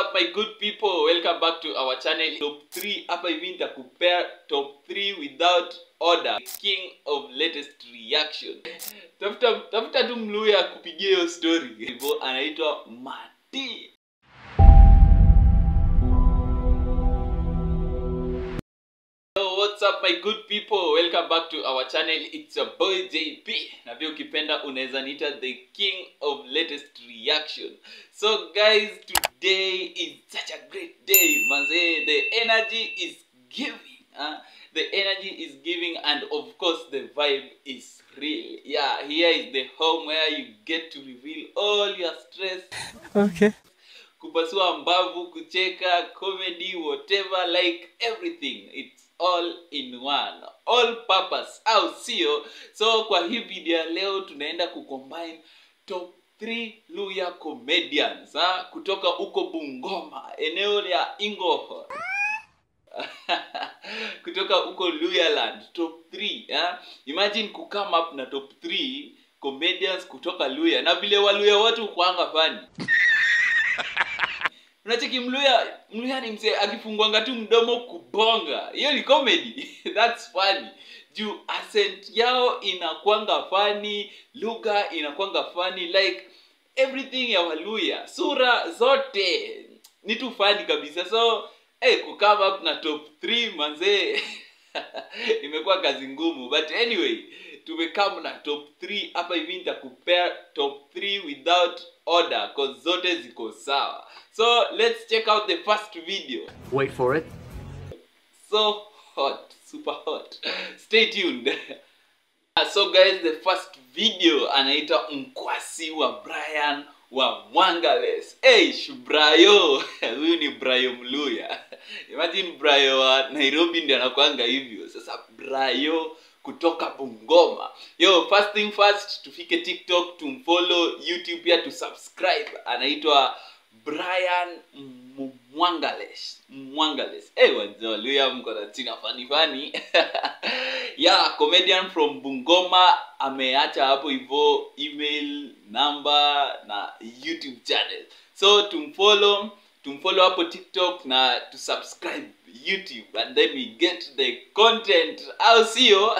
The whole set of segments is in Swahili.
up my good people welcome back to our channel top 3 hapa hivi nitakupea top 3 without order king of latest reaction tafuta tafuta tu mluya kupigia hiyo story hivyo anaitwa mati Yo, what's up my good people welcome back to our channel it's your boy jp na pia ukipenda unaweza niita the king of latest reaction so guys today is such a great day manze the energy is giving huh? the energy is giving and of course the vibe is real yeah here is the home where you get to reveal all your stress Okay. kupasua mbavu kucheka comedy whatever like everything it's all in one all purpose au sio so kwa hii video ya leo tunaenda kucombine top 3 luya comedians ha? kutoka huko bungoma eneo la ingoho kutoka huko luyaland top 3 ha? imagine kucome up na top 3 comedians kutoka luya na vile waluya wote ukuanga fani unacheki mluya mluya ni msee akifungwanga tu mdomo kubonga hiyo ni comedy thats funny juu accent yao inakwanga funny lugha inakwanga funny like everything ya waluya sura zote ni tu funny kabisa so hey, kukama up na top 3 manzee imekuwa kazi ngumu but anyway tumekam na top 3 hapa hivi nitakupea top 3 without order cause zote ziko sawa so let's check out the first video Wait for it. so hot super hot stay tuned Ah, so guys the first video anaita mkwasi wa brian wa mwangales hey, brayo huyu ni brayo mluya imagine brayo wa nairobi ndi anakwanga hivyo sasa brayo kutoka bungoma yo first thing first tufike tiktok tumfollow youtube pia tusubscribe anaitwa brian M- mwangales mwangales hey, waluya mko na tina fani fani yeah comedian from bungoma ameacha hapo hivyo email number na youtube channel so tumfollow tumfollow hapo tiktok na tusubscribe youtube and then we get the content au sio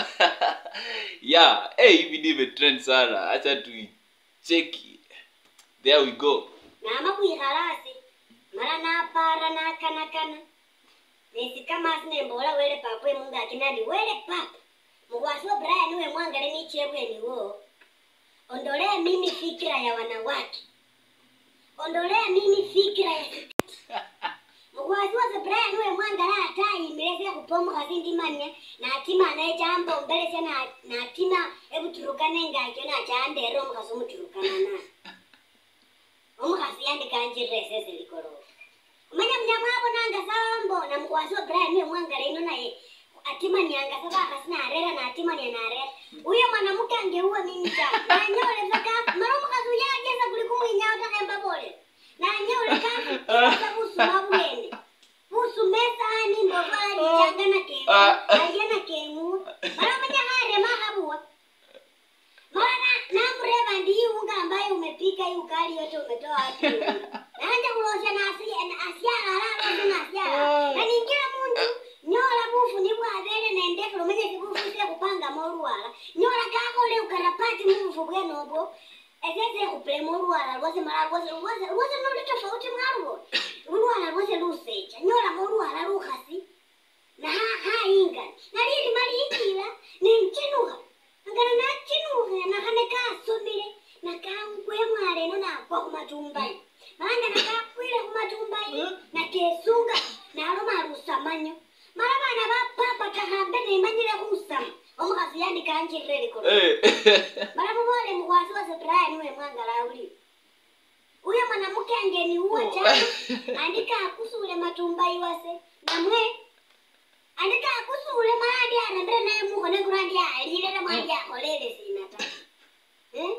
yeah hey, hii video imetrend sana hacha tuicheki there we go nama kwikhalasi mala napara nakanakana nesikamasi nembola wele papa emungaki nandi wele papa mukwasi wa brian we mwangale nichebweniwo ondolea mimi fikira ya wanawake ondolea mimi fikira ya mukwasi wase brian we mwangala atayimilese kupomukhasi ndimanya natima nechampa ombelesya na- natima ebuturukana engakyo nachandera omukhasi omuturukana naye omukhasi yandikanjirira esese likolofa omanya munyamwabonanga sambo namukwasi wa brian we mwangala ino naye atimanianga sa bakhasi narera natimania narera uyo mwanamuke angeuwe mimi ta nanyole vakafu mara omukhasi uyo ajesa kuli kumwinyawo takhembabole nanyole kaasa busuma bwene busume esani mbovu alichanga na kemu Ah. alya na kemu mara omanya kharema khabuwa mara namureva ndiiunga ambayo umepika hii ukali yote umetoa wapi unga? naanja kulosha na asi- na asiala alalosha na asiala na ningira mundu nyola bufu nibwabele nendekelo menye kibufu kupanga moruwala nyola kakole ukarapati mubufu bwenobwo esese kupele moruwala lwose mala lwose lwose lwose noli tofauti mwaluwo lulwala lwose lusecha nyola moruwala lukhasi na ha- hainga nalili maliikila nemchinuha ngana nachinuhe nakhane kasomile nakangwemwaleno nakwa khumatumbayi manga nakakwile khumatumbayi nakesunga naloma alusamanyo mala bana bapapa takhambe nemanyile khusama omukhasi yandikanjirire likolo hey. mala mubole mukhwasi wase brian we mwangala uli uyo mwanamuke angeni uwa chana andika akusule matumbayi wase namwe andika akusule mwandi arembere naye mukhone kurandi alile namwandi akholele sina ta Eh?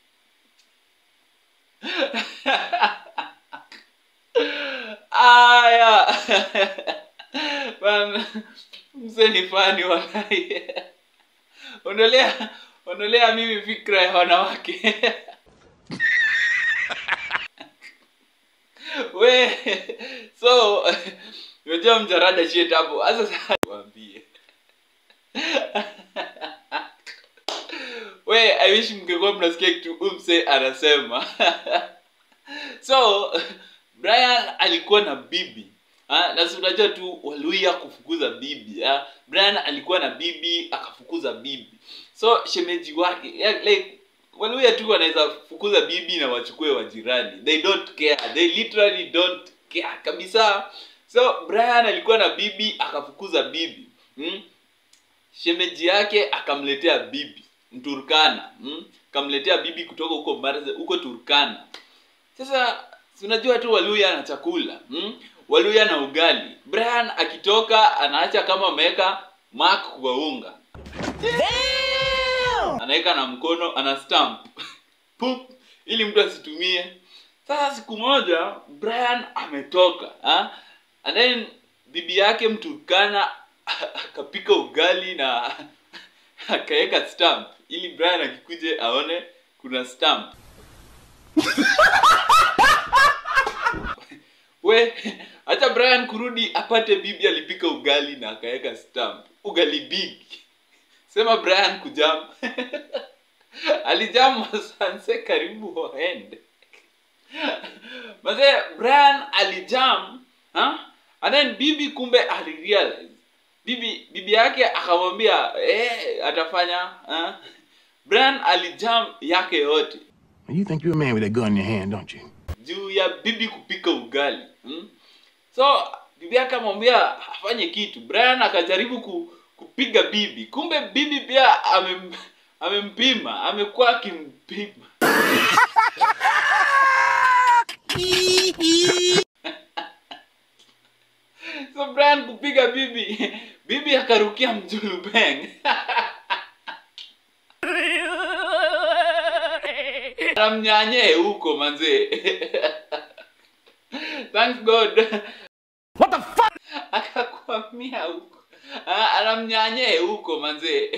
aya bana mse ni fani walai ondolea ondolea mimi fikra ya wanawake we so unajua mjarada shit hapo sasa sasa waambie we i wish mngekuwa mnasikia kitu umse anasema so brian alikuwa na bibi Ah, na si unajua tu waluya kufukuza bibi ah. brian alikuwa na bibi akafukuza bibi so shemeji wake yeah, like waluya tu wanaweza fukuza bibi na wachukue wajirani they don't care they literally don't care kabisa so brian alikuwa na bibi akafukuza bibi hmm? shemeji yake akamletea bibi mturkana hmm? akamletea bibi kutoka huko Marze, huko turkana sasa si unajua tu waluya na chakula hmm? waluya na ugali brian akitoka anaacha kama ameweka mak kwa unga anaweka na mkono ana stamp Pup, ili mtu asitumie sasa siku moja brian ametoka ha? and then bibi yake mturkana akapika ugali na akaweka stamp ili brian akikuje aone kuna stamp we hata brian kurudi apate bibi alipika ugali na akaweka stamp ugali big sema brian kujam alijam masanse karibu waende mazee brian alijam ha? and then bibi kumbe alirealize bibi bibi yake akamwambia eh, atafanya ha? brian alijam yake yote You think you're a man with a gun in your hand, don't you? juu ya bibi kupika ugali hmm? so bibi yake amwambia afanye kitu brian akajaribu ku, kupiga bibi kumbe bibi pia amem, amempima amekuwa akimpima so brian kupiga bibi bibi akarukia mjulubeng anamnyanyee huko manzee thanks god What the fuck? akakwamia huko Ah, anamnyanyee huko manzee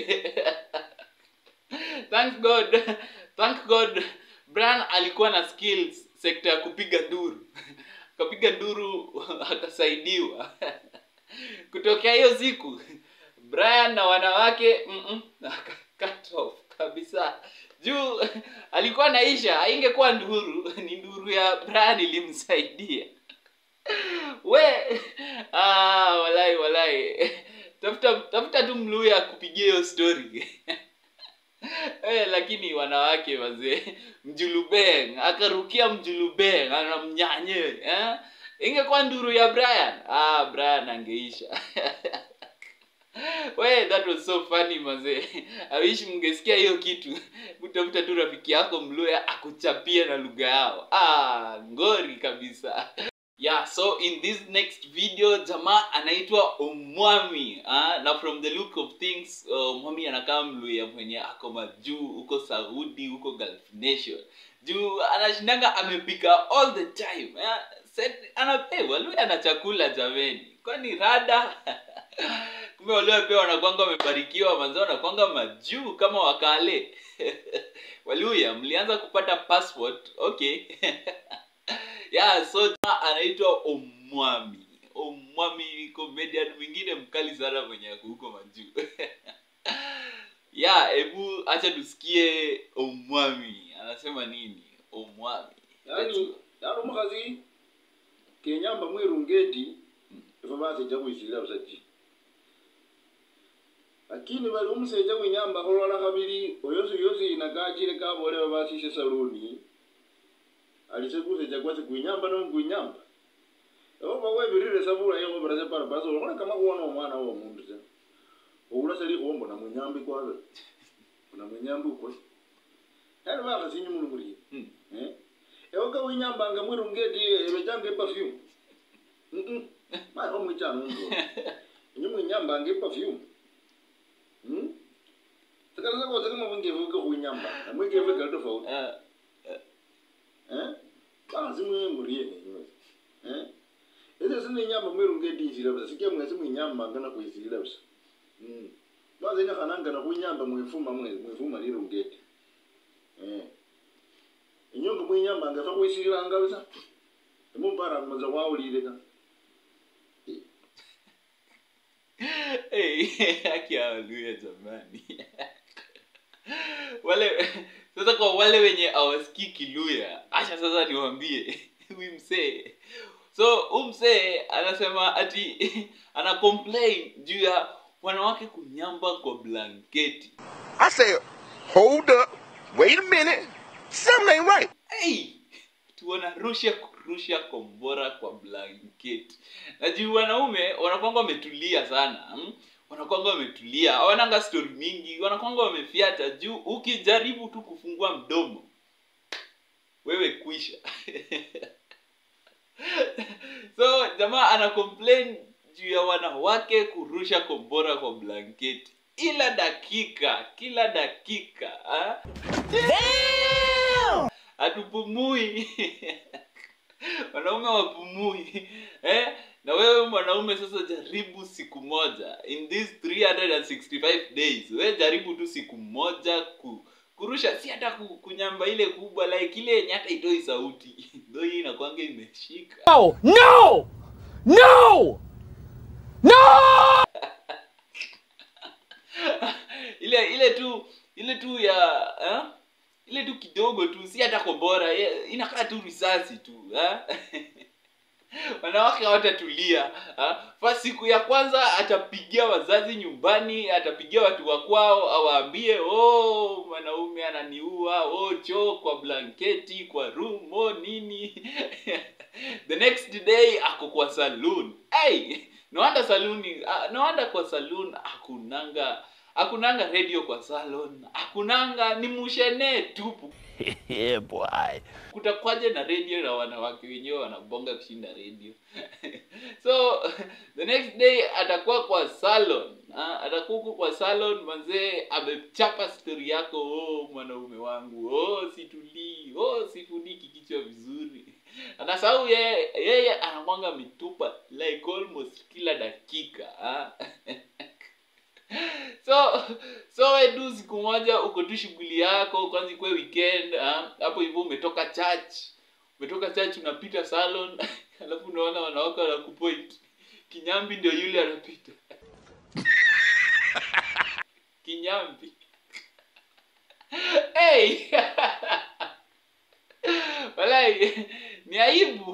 thanks god thank god brian alikuwa na skills sekta ya kupiga nduru akapiga nduru akasaidiwa kutokea hiyo siku brian na wanawake mm -mm, cut off kabisa juu alikuwa naisha haingekuwa nduru ni nduru ya brian ilimsaidia we ah, walai walai tafuta tafuta tu mluya kupigia hiyo story eh, lakini wanawake wazee mjulubeng akarukia mjulubeng anamnyanye eh? ingekuwa nduru ya brian ah, brian angeisha we that was so funny mazee awishi mngesikia hiyo kitu utafuta tu rafiki yako mluya akuchapie na lugha yao ah, ngori kabisa yeah so in this next video jamaa anaitwa omwami ah, na from the look of things uh, mwami anakaa mluya mwenye ako majuu huko saudi huko gulf nation juu anashindanga amepika all the time eh, set- anapewa luya na chakula jameni kwani rada kumbe walio pia wanakwanga wamebarikiwa manzo wanakwanga majuu kama wakale waluya mlianza kupata passport okay yeah so jamaa anaitwa omwami omwami ni comedian mwingine mkali sana mwenye ako huko majuu yeah hebu acha tusikie omwami anasema nini omwami yani yani omukazi kenyamba mwirungeti ife basajja kwisirira busajja lakini bali omusajja gwenyamba kolwala kabiri oyosi yosi nagajire kabole babasise saluni alise kusajja kwase gwenyamba nomugwenyamba oba webirire sabula yo barase para basi olona kama kuona omwana wo omundu se oula sali kuombo na mwenyambi kwabe na mwenyambi ukwe yani bakasinyi mulu muliye Hmm. eh ewoka winyambanga mwirungeti ebejanga eperfume mm ma omwichano ndo inyi mwinyambanga eperfume hmm sakala sako sakama bungevu ke kunyamba na mwikevu ke tofauti Ah, eh basi mwe muriye ne nywe eh ese sine nyamba mwirungeti isira basa sikia mwese mwinyamba ngana kuisirira basa mm basi nya kananga na kunyamba mwifuma mwe mwifuma lirungeti eh inyonga mwinyamba ngafa kwisiranga basa mumpara mmoja waulile hey, haki ya Haleluya jamani wale sasa kwa wale wenye awasikii kiluya acha sasa niwaambie huyu msee so huyu msee anasema ati ana complain juu ya wanawake kunyamba kwa blanketi I said, hold up, wait a minute, something ain't right. hey! tuwanarusha kurusha kombora kwa blanketi na juu wanaume wanakwanga wametulia sana hmm? wanakwanga wametulia hawananga stori mingi wanakwanga wamefyata juu ukijaribu tu kufungua mdomo wewe kwisha so jamaa ana complain juu ya wanawake kurusha kombora kwa blanketi ila dakika kila dakika ha? hatupumui wanaume wapumui eh? na wewe mwanaume sasa jaribu siku moja in these 365 days we jaribu tu siku moja ku, kurusha si hata ku, kunyamba ile kubwa like ile yenye hata itoi sauti ndo hii inakwanga imeshika No! No! No! No! ile ile tu ile tu ya eh? ile tu kidogo tu si hata kombora eh, inakaa tu risasi tu eh? wanawake hawatatulia ha? fa siku ya kwanza atapigia wazazi nyumbani atapigia watu wa kwao awaambie oh mwanaume ananiua oh choo kwa blanketi kwa room oh nini the next day ako kwa saloon hey, noanda saluni uh, noanda kwa saloon akunanga akunanga radio kwa salon akunanga ni mushene tupu yeah, boy. kutakwaje na radio na wanawake wenyewe wanabonga kushinda radio so the next day atakuwa kwa salon ha? atakuwa huko kwa salon manzee amechapa stori yako oh mwanaume wangu oh situlii oh sifuniki kichwa vizuri anasahau yeye yeye anakwanga ametupa like almost kila dakika ha? so so we tu siku moja uko tu shughuli yako kwanza ikuwe weekend ah, hapo hivyo umetoka church umetoka church unapita salon alafu unaona wanawake wanakupoint kinyambi ndio yule anapita kinyambi hey! walai ni aibu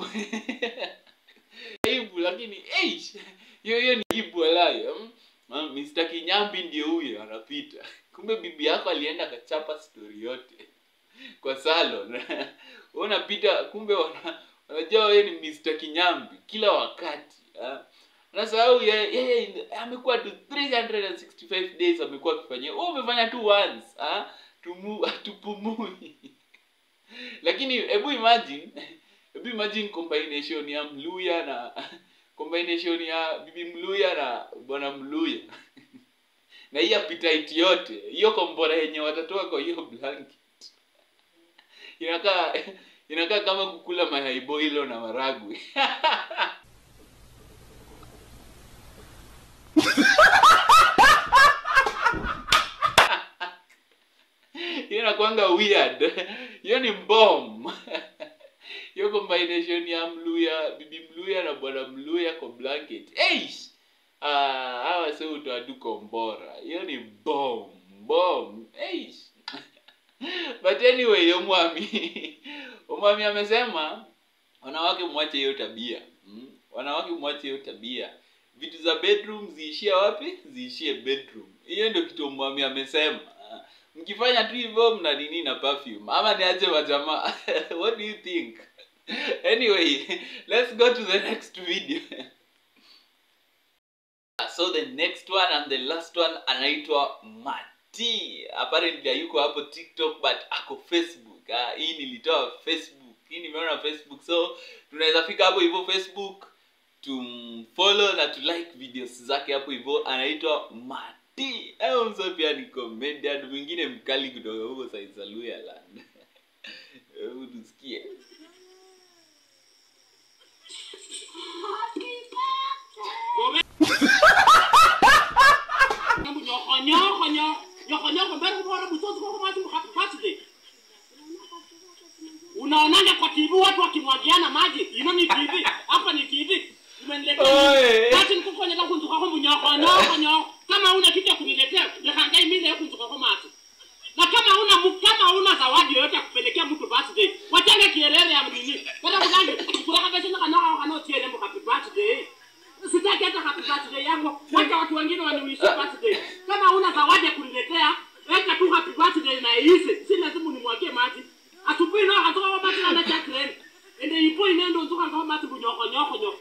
aibu lakini eish, hiyo hiyo ni aibu walai mm? Ah, Mr. Kinyambi ndio huyo anapita. Kumbe bibi yako alienda akachapa story yote kwa salon. Wewe unapita kumbe wana, wanajua wewe ni Mr. Kinyambi kila wakati. ah. Unasahau yeye yeye amekuwa tu 365 days amekuwa akifanyia. Wewe umefanya tu once, ah? Tumu tupumui. Lakini hebu imagine hebu imagine combination ya Mluya na combination ya bibi Mluya na bwana Mluya na hii appetite yote hiyo kombora yenye watatoa kwa hiyo blanket inakaa inakaa kama kukula mayai boilo na maragwe hiyo inakwanga weird hiyo ni bomb hiyo combination ya mluya bibi mluya na bwana mluya kwa blanket Eish! Ah, hawa sio utoa tu kombora hiyo ni bomb bomb Eish! but anyway omwami omwami amesema wanawake mwache hiyo tabia mm? wanawake mwache hiyo tabia vitu za bedroom ziishie wapi ziishie bedroom hiyo ndio kitu omwami amesema Ah, mkifanya tu hivyo mna nini na perfume ama niache majamaa what do you think anyway let's go to the next video so the next one and the last one anaitwa mati apparently hayuko hapo tiktok but ako facebook ah, hii nilitoa facebook hii nimeona facebook so tunaweza fika hapo hivyo facebook tumfollow na tulike videos zake hapo hivyo anaitwa mati au mso pia ni comedian mwingine mkali kutoka huko saisaluyaland hebu tusikie unaonanga kwa tv watu wakimwagiana maji ino ni tv hapa ni tv Oe. umeniletea kati nikukonyela kunzukako munyoko nyoko nyoko kama una kitu ya kuniletea lekangai mile kunzukako matu na kama una mu- kama una zawadi yoyote ya kupelekea mtu birthday wachanga kielele ya mnini kada kulange kuraka pesa na kana kana tiele mbo happy birthday sitaki hata happy birthday yangu wacha watu wengine waniwishie birthday kama una zawadi ya kuniletea weka tu happy birthday na iise si lazima unimwagie maji asubuhi no hatoka kwa maji na Jacqueline ende ipo inendo nzoka kwa maji bunyoko nyoko nyoko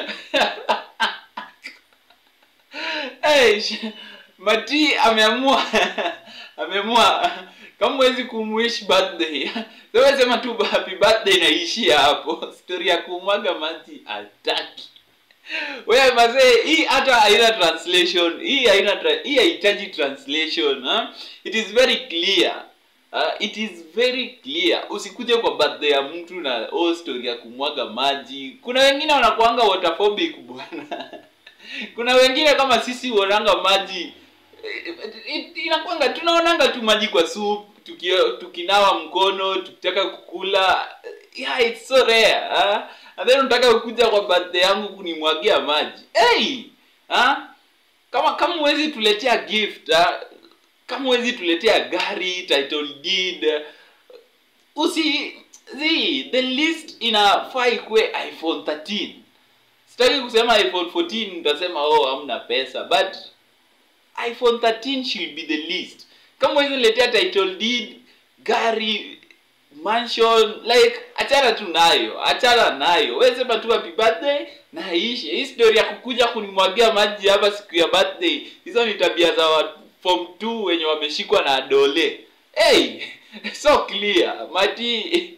hey, sh- mati ameamua ameamua kama huwezi kumwish birthday wewe sema tu happy birthday naishia hapo story ya kumwaga maji ataki wewe mazee hii hata haina translation hii haina tra- hii haihitaji translation ha? it is very clear Uh, it is very clear usikuje kwa birthday ya mtu na oh, story ya kumwaga maji kuna wengine wanakuanga waterphobic bwana kuna wengine kama sisi huonanga maji eh, eh, inakwanga tunaonanga tu maji kwa soup tuki, tukinawa mkono tukitaka kukula yeah, it's so rare huh? and then unataka kukuja kwa birthday yangu kunimwagia maji hey! huh? kama kama huwezi tuletea gift huh? kama huwezi tuletea gari title deed usi zi the list inafaa ikuwe iphone 13 sitaki kusema iphone 14 utasema oh hamna pesa but iphone 13 should be the least kama huwezi letea title deed gari mansion like achana tu nayo achana nayo we sema tu happy birthday na ishe hii story ya kukuja kunimwagia maji hapa siku ya birthday hizo ni tabia za wa form 2 wenye wameshikwa na dole hey so clear mati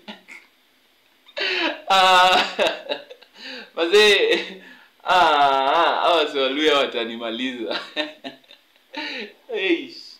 Ah, mazee ah, ah, hawa si waluya watanimaliza hey,